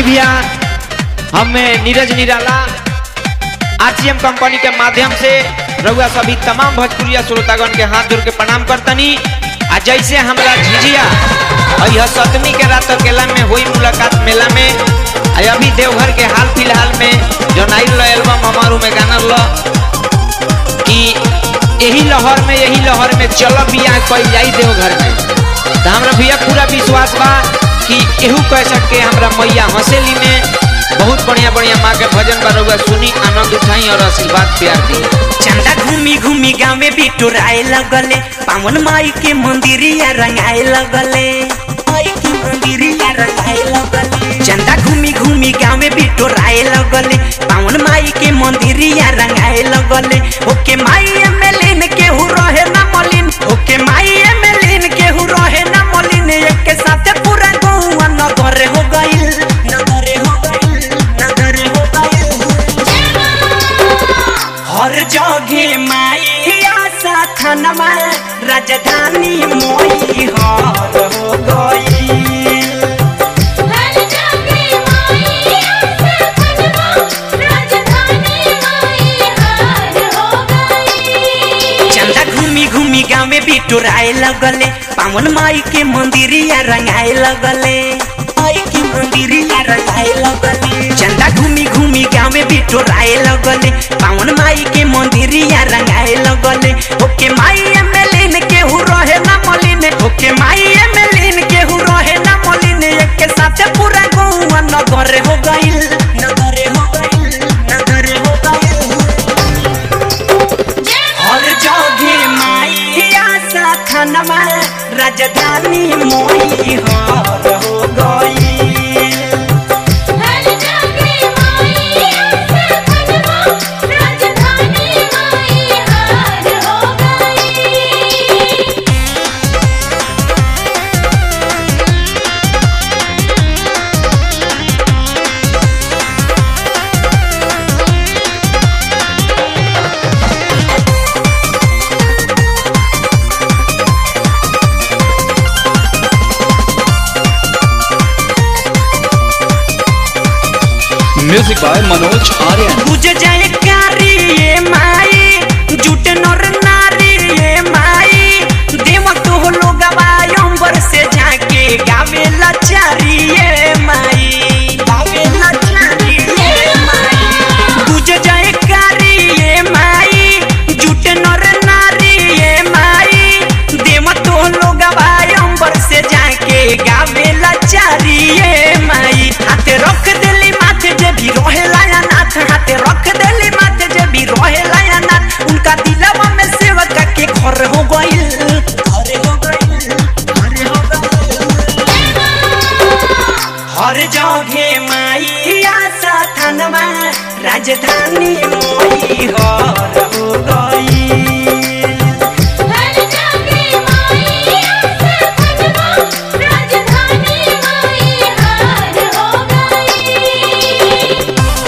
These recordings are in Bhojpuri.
भैया हमें नीरज निराला आरसीएम कंपनी के माध्यम से रउआ सभी तमाम भोजपुरिया श्रोतागण के हाथ जोड़ के प्रणाम करतनी आ जैसे हमरा झिझिया यह सतमी के रात अकेला में हुई मुलाकात मेला में आ अभी देवघर के हाल फिलहाल में जो नाइल एल्बम हमारू में गाना लो कि यही लहर में यही लहर में चल बिया कल जाई देवघर में तो हमरा भैया पूरा विश्वास बा कि केहू कह सके हमरा मैया हंसेली में बहुत बढ़िया बढ़िया माँ के भजन बा रउआ सुनी आनंद उठाई और आशीर्वाद प्यार दी चंदा घूमी घूमी गाँव में बिटोराए लगले पावन माई के मंदिरिया रंगाए लगले माई के मंदिरिया रंगाए लगले चंदा घूमी घूमी गाँव में बिटोराए लगले पावन माई के मंदिरिया रंगाए लगले ओके माई एमएलएन केहू रहे ना मलिन ओके माई एमएलएन केहू रहे ना मलिन एक के साथ पूरा गौवा नगर हो गइल नगर हो गइल नगर हो गइल हर जगे माई आशा थानमा राजधानी मोई हर हो गई हर जगह माई आशा खनवा राजधानी माई हार हो गई चंदा घूमी घूमी गाँव में बिटोराए लगले पावन माई के मंदिरिया रंगाए लगले माई के मंदिरिया रंगाए लगले चंदा घूमी घूमी गाँव में बिटोराए लगले पावन माई के मंदिरिया रंगाए लगले ओके माई एमएलएन केहू रहे ना मलिन ओके माई एमएलएन केहू रहे ना मलिन एक के साथ पूरा गौवा नगर हो गइल नगर हो गइल नगर हो गइल हर जगे माई आशा थानमा राजधानी मोई हर हो गई हर जगह माई आशा खनवा राजधानी माई हार हो गई म्यूजिक बाय मनोज आर्यन बुझ जाए कारी ये माई जुट नर नारी ये माई देव तो लोग अंबर से जाके गावे लाचारी ये माई गावे लाचारी ये माई बुझ जाए कारी ये माई जुट नर नारी ये माई देव तो लोग अंबर से जाके गावे लाचारी ये माई हाथे रख देली माथे जे भी रोहे लाया नाथ हाथे रख देली माथे जे भी रोहे लाया नाथ उनका दिलवा में सेवक के घर हो गइल घर हो गइल घर हो गइल हर जगे माई आशा थानमा राजधानी मोई हर हो गई हर जगह माई आशा खनवा राजधानी माई हार हो गई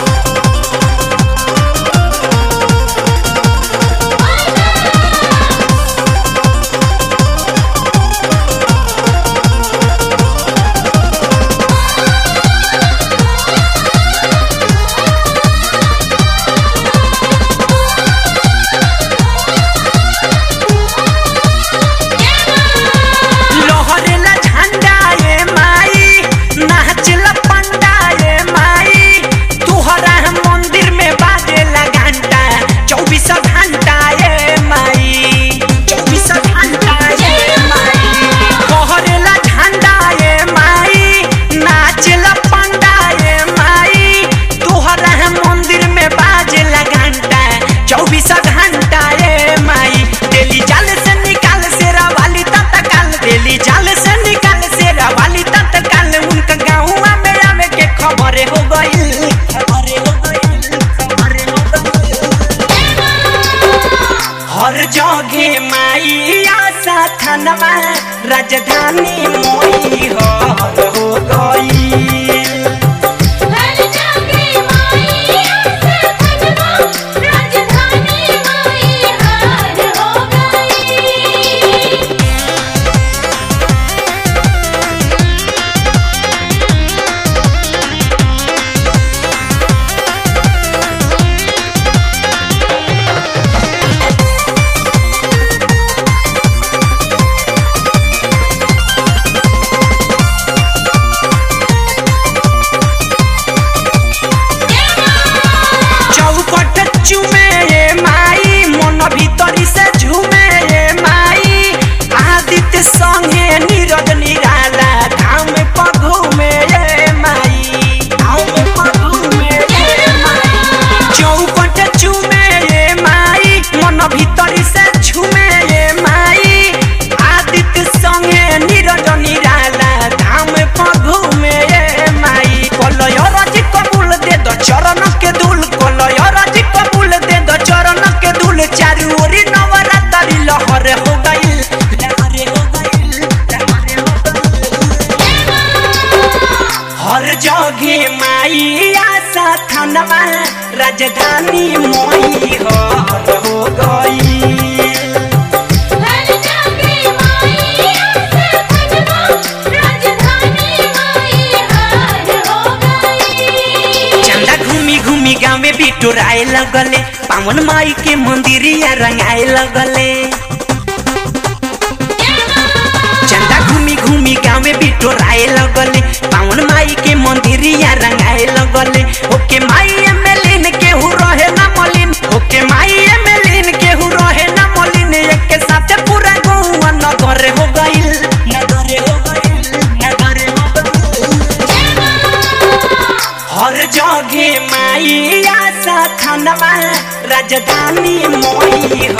लोहरेला झंडा ये माई नाचला पंडा ये माई तुहरा हम मंदिर में बाजेला घंटा चौबीस घंटा ये माई चौबीस घंटा ये माई लोहरेला झंडा ये माई नाचला पंडा ये माई तुहरा हम मंदिर में बाजेला घंटा चौबीस घंटा ये माई डेली जाल से निकाल सेरा वाली तत्काल डेली जाल से निकाल सेरा वाली तत्काल उनका गाँव में आवे के खबर हो गइल खबर हो गइल खबर हो गइल हर जगे माई आशा थानमा राजधानी मोई हर हो गई हर जगह माई आशा खनवा राजधानी माई हार हो गई हर संगे नीरज निराला धाम पर घूमे ये माई धाम पर घूमे ये माई चौपट चूमे ये माई मन भीतरी से छूमे ये माई आदित्य संगे नीरज निराला धाम पर घूमे ये माई कलय रज कबूल दे दो चरण के धूल कलय रज कबूल दे दो चरण के धूल चारू ओरी नवरात्रि लहर हो गइल लहर हो गइल लहर हो गइल हर जगे माई आशा थानवा राजधानी मोई हर हो गई हर जागे माई आसे खजवा राजधानी माई हार हो गई चंदा घूमी घूमी गाँव में बिटोराए लगले पावन माई के मंदिरिया रंगाए लगले चंदा घूमी घूमी गाँव में बिटोराए लगले पावन माई के मंदिरिया रंगाए लगले ओके माई एमएलएन के हु रहे ना मलिन ओके माई एमएलएन के हु रहे ना मलिन एक के साथ पूरा गौवा नगर हो गइल नगर हो गइल नगर हो गइल हर जगे माई आशा थानवा राजधानी मोई